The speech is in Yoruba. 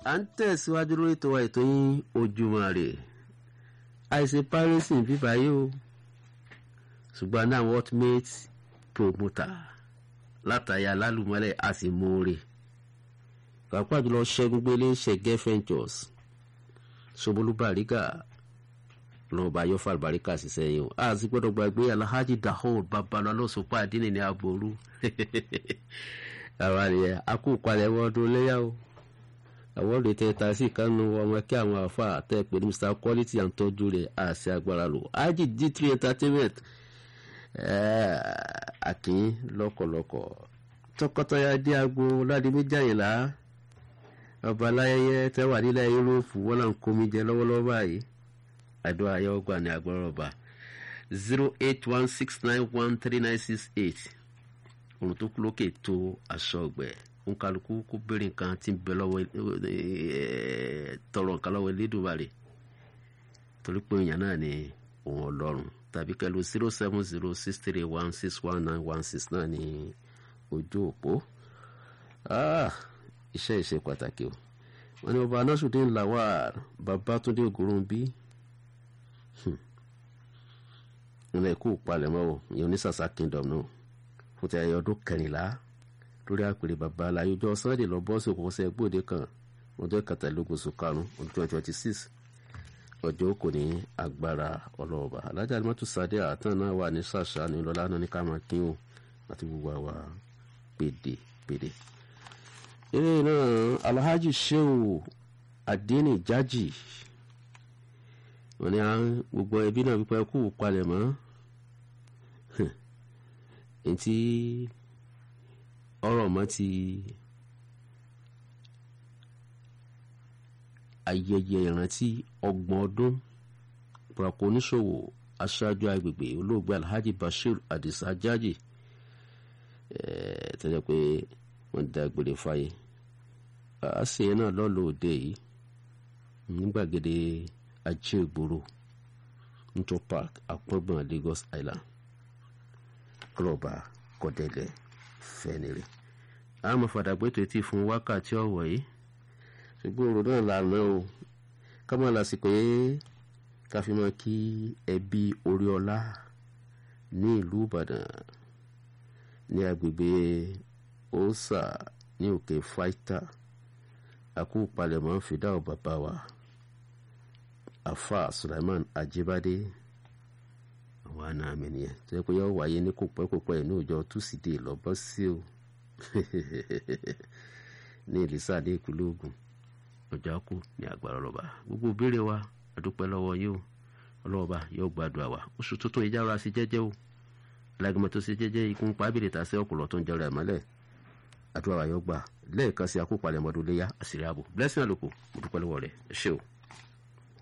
à ń tẹ̀síwájú lórí ètò wa ètò yín ojúmọ́ rè àìsè piracy bíbá yìí o ṣùgbọ́n náà ultimate promoter látàyà lálùmọ́lẹ̀ a sì móore pàápàá jùlọ ṣẹ́gun gbélé ṣẹ̀gẹ́ ventures ṣobolú bàrígà lọ́wọ́ bá yọ fàlùbáríkà ṣiṣẹ́ yìí o a sì gbọ́dọ̀ gbàgbé alhaji dahoud babalọ lọ́sọ̀pá àdínì ní aboru àwọn àlìyẹ akókalẹ̀ wọ́ọ́dún léyà o àwọn olè tẹ ta sí ìkànnì ọmọ kí àwọn afa àtẹ pé ní mr quality and tọ́jú rẹ̀ àṣẹ agbára lò haji d3 entertainment àkín lọ́kọ̀lọ́kọ̀ tọkọtaya dé agbo ládé méjàyìnlá ọba aláyẹyẹ tẹwà nílẹ̀ yúróòpù wọn là ń komi jẹ lọ́wọ́lọ́wọ́ báyìí àdó ayé ọgbà ní agbára ọba zero eight one six nine one three nine six eight òrùn tó kú lókè tó aṣọ ọgbẹ nkàlùkù kó béèrè nǹkan tí ń bẹ lọ́wọ́ tọrọ nǹkan lọ́wọ́ elédùnmarè torí pé èèyàn náà ni òun ọlọ́run tàbí kẹlu zero seven zero six three one six one nine one six náà ní ojú òpó iṣẹ́ ìṣe pàtàkì o wọn ni ọba anásùdín lawal babatunde ògúnrúnbí ilẹ̀ ikú palẹ̀mọ́ o ìyẹn onísàsà kingdom náà fún ti ayẹyẹ ọdún kẹrìnlá lórí àpèrè bàbá aláyọjọ sunday lọ bọ́ọ̀sì òkùnkùnsẹ̀ gbòde kan ọjọ́ kẹtàlélógún oṣù karùn-ún ọdún twenty twenty six ọjọ́ kò ní agbára ọlọ́ọ̀bà alájà alimọ́tò sadé àtàn náà wà ní ṣàṣà ní lọ́lá náà ní ká máa kín o àti gbogbo àwa pèdèpèdè. eré náà alhaji sheu adini jaji wọn ni gbogbo ẹbí náà wípé kú palẹ̀ mọ́ ntí ọ̀rọ̀ mọ́ ti ayẹyẹ ìrántí ọgbọ̀n ọdún pàpọ̀ oníṣòwò aṣáájú agbègbè olóògbé alhaji bashir adisa jaji tẹ́lẹ̀ pé wọ́n da gbèrè fáyé àṣẹ náà lọ́lọ́ òde yìí nígbàgede ajé ìgboro nítorí park àpọ́ngbọ̀n lagos island rọ̀bà kọ́dẹ̀lẹ̀ fẹ́nìrè àmọ́ fàdàgbé tó ti fún wákàtí ọ̀wọ̀ yìí ṣùgbọ́n òru náà lànà o kámọ́ lásìkò yìí ká fi mọ́ kí ẹbí oríọlá ní ìlú ìbàdàn ní agbègbè òòsà ní òkè fáìtà àkú palẹ̀mọ́ fìdáwọ̀ bàbá wa afa sulaiman ajibade àwọn àna mi nìyẹn tó yẹ kó yọ wáyé ní kò pẹ́ kò pẹ́ ní ọjọ́ túsídẹ̀ẹ́ lọ́bọ́ sí o ní ìlísà ní ìpínlẹ̀ ogun ọjà kù ní agbára ọlọ́ba gbogbo ìbéèrè wa àdúpẹ́ lọ́wọ́ yìí o ọlọ́ba yóò gbàdúrà wa oṣù tuntun ìjà ara sí jẹ́jẹ́ o alágbèmọ̀ tó ṣe jẹ́jẹ́ ikú ń pa ábìrì tà sí ọ̀pọ̀lọ́ tó ń jẹrọ ẹ̀mọ́lẹ̀ àdúrà wa yóò gbà lẹ́ẹ̀kan sí akópalẹ̀ mọ́dún léyà àṣírí ààbò blessing àlòkù mo dúpẹ́ lọ́wọ́ rẹ̀ ẹ ṣé o.